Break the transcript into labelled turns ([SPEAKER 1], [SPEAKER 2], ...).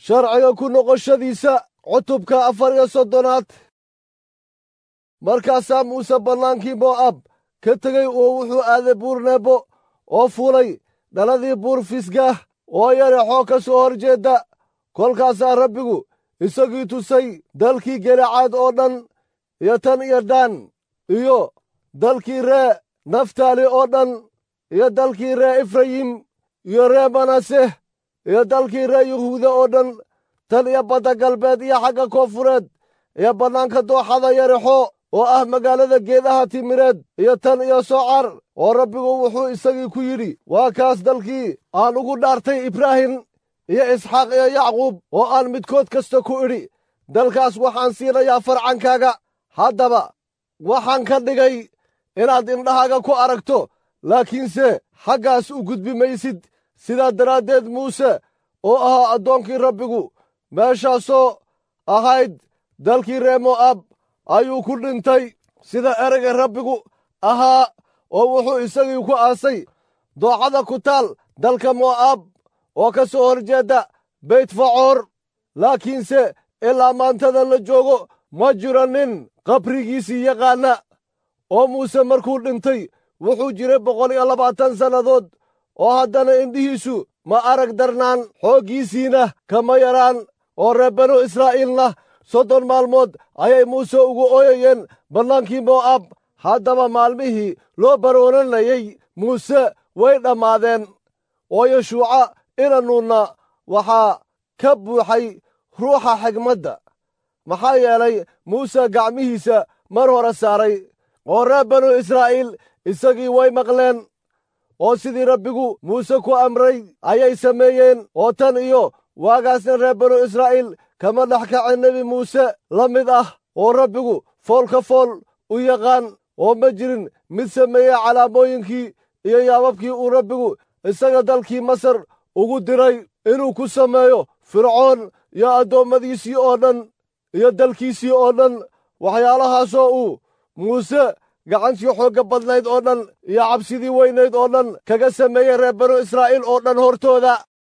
[SPEAKER 1] sharciga ku noqoshadiisa cutubka afar iyo soddonaad markaasaa muuse bannaankii mo'ab ka tegey oo wuxuu aaday buur nebo oo fuulay dhaladii buur fisgaah oo yarexoo ka soo hor jeedda kolkaasaa rabbigu isagii tusay dalkii gelacaad oo dhan iyo tan iyo daan iyo dalkii ree naftaali oo dhan iyo dalkii ree efrayim iyo ree manaseh iyo dalkii ree yuhuuda oo dhan tan iyo badda galbeed iyo xagga koonfureed iyo bannaanka dooxada yarexo oo ah magaalada geedaha timireed iyo tan iyo socar oo rabbigu wuxuu isagii ku yidhi waa kaas dalkii aan ugu dhaartay ibraahim iyo isxaaq iyo yacquub oo aan midkood kasta ku idhi dalkaas waxaan siinayaa farcankaaga haddaba waxaan ka dhigay inaad indhahaaga ku aragto laakiinse xaggaas u gudbi maysid sidaa daraaddeed muuse oo ahaa addoonkii rabbigu meeshaasoo ahayd dalkii ree mo'ab ayuu ku dhintay sida ereyga rabbigu ahaa oo wuxuu isagii ku aasay dooxada ku taal dalka mo'ab oo ka soo hor jeedda beytfacoor laakiinse ilaa maantada la joogo ma jiro nin qabrigiisii yaqaana oo muuse markuu dhintay wuxuu jiray boqol iyo labaatan sannadood oo haddana indhihiisu ma arag darnaan xooggiisiina kama yaraan oo reer banu israa'iilna soddon maalmood ayay muuse ugu ooyayeen bannaankii mo'ab haddaba maalmihii loo baroonanayey muuse way dhammaadeen oo yeshuuca inanuunna waxaa ka buuxay ruuxa xigmadda maxaa yeelay muuse gacmihiisa mar hore saaray oo reer banu israa'iil isagii way maqleen oo sidii rabbigu muuse ku amray ayay sameeyeen oo tan iyo waagaasna reer banu israa'iil kama dhex kacin nebi muuse la mid ah oo rabbigu fool ka fool u yaqaan oo ma jirin mid sameeyey calaamooyinkii iyo yaababkii uu rabbigu isaga dalkii masar ugu diray inuu ku sameeyo fircoon iyo addoommadiisii oo dhan iyo dalkiisii oo dhan waxyaalahaasoo uu muuse gacantii xoogga badnayd oo dhan iyo cabsidii weynayd oo dhan kaga sameeyey reer banu israa'iil oo dhan hortooda